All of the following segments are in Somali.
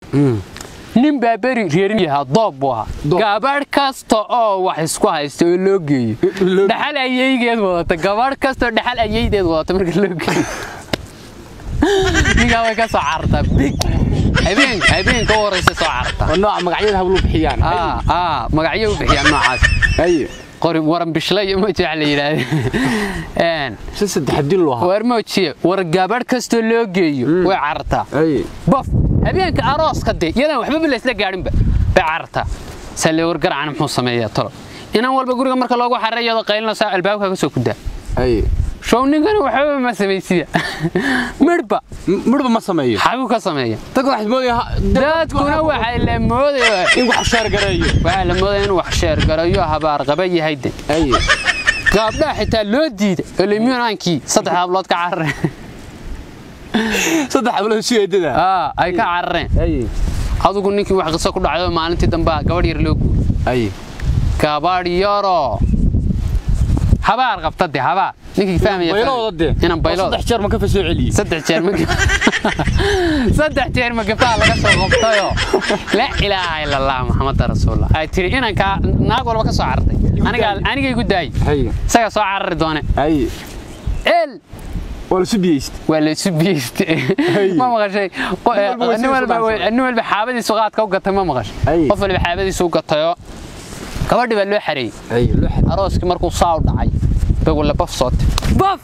nin baa beri reerin yahaa doob buu ahaa Doob. gabadh kasta oo wax isku haysta oo loo geeyo loo- dhaxal ayeygeed wadata gabadh kastoo dhaxal ayeydeed wadata marka loo geeyo ninkaa way ka soo carartaa big habeen habeenka u horeysa soo carartaa oo nooca magacyada hablu bixiyaan aa aa magacyo u bixiyaan noocaas haye qori waran bishle iyo moji waxa la yidhaahda si saddex dil loo ahaa war moojiye war gabadh kastoo loo geeyo way carartaa haye bof habeenka arooska dee iyadaan waxbaba laysla gaadhinba bay carartaa salle war garacana muxuu sameeyaa tolo inan walba guriga marka loogu xarray iyadoo qaylinaysaa albaabka ka soo kudaa haye show ninkana waxbaba ma samaysida midhba midhba ma sameeyo xaguu ka sameeya dadka waxaad moodaya dadkuna waxay la moodaya in wax sheer gareeyo waxaa la moodaya inuu wax sheergarayo habaar qaba yahay de haye gaabdhaha xitaa loo diiday oo limyonaankii saddex hablood ka carareen saddex hablood si eedada aa ay ka carareen haye adigu ninkii wax qiso ku dhacdo maalintii dambe gabadh yar loo guuray haye gabadh yaroo habaar qabta de habaar ninkii fahmaya baylooda dee inaan baylooda saddex jeer ma ka fasoo celiyey saddex jeer ma saddex jeer ma gabdhaha laga soo qabtayo laa ilaaha ila allah maxamada rasuulullah ay tiri inankaa naag walba ka soo carartay aniga anigay gu daayay haye isaga soo carari doone haye el waa la subiyeyst waa la isu biyeystay Hey. ma maqashay Qo- Nin walba way nin walba soo way- nin walba xaabadiisu qaadka u gatay ma maqashay Hey. qof walba xaabadiisu u gatayoo gabadhi baa loo xareeyey haye loo xad arooskii markuu saa u dhacay bay walla baf sootay baf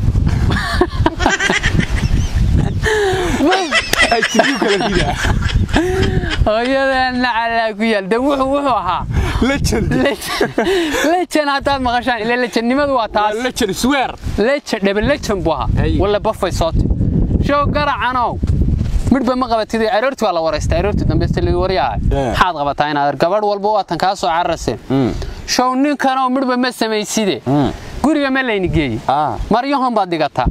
ay tibiu kala ridaa hooyadeena calaa ku yaal de wuxuu wuxuu ahaa legend lejan haddaad maqashaan ila lejannimadu waa taas legend swear lejan dhebe lejan buu ahaa Hey. walla bafay sootay show garacanow midhba ma qabatid aroortii waa la waraystay aroortii dambe stili waryaa Yeah. maxaad qabataa inaad gabadh walba waatan kaa soo cararaseen show ninkanoo midhba ma samayside guriga ma layni geeyey ah maryahon baad dhigataa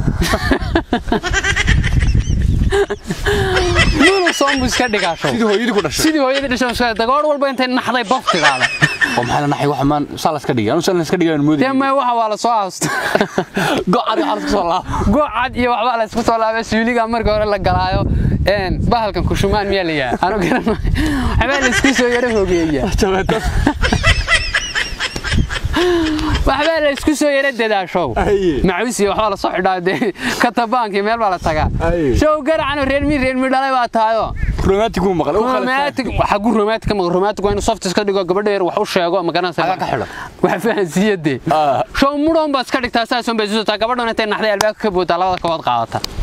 nunu soombu iska dhigaa show sidii hooyadii ku dhashay sidii hooyadii dhashay iska dagoor walba intay naxday bof tidaada oo maxaa la naxay waxa maan saa la iska dhigay anu saa la iska dhigay aan moodayay dee may waxa waa la soo haasto gocadi waxa la iska soo laab gocad iyo waxbaa la isku soo laabay suuliga marka hore la galaayo een bahalkan kushumaan miyaa la yahay anu garanayo waxbaa la isku soo yara hogeeya jabeetas waxbaa la isku soo yara dadaashow Aye. macuus iyo waxbaa la soo xidhaa dee katabaankii meel baa la tagaa Aye. show garacano reer mi reer mi dhalay baa tahayo romantic uu maqlay uu romantic waxa gu romantic ma romantic waa inuu soft iska dhigo gabadha yar wax u sheego ma garanaysa Aga ka xidho. wax fahansiiyade Ah. show mudon baa iska dhigtaa saas un bay soo taa gabadhan intay naxday albaabka ka boodaa labada kabood qaadata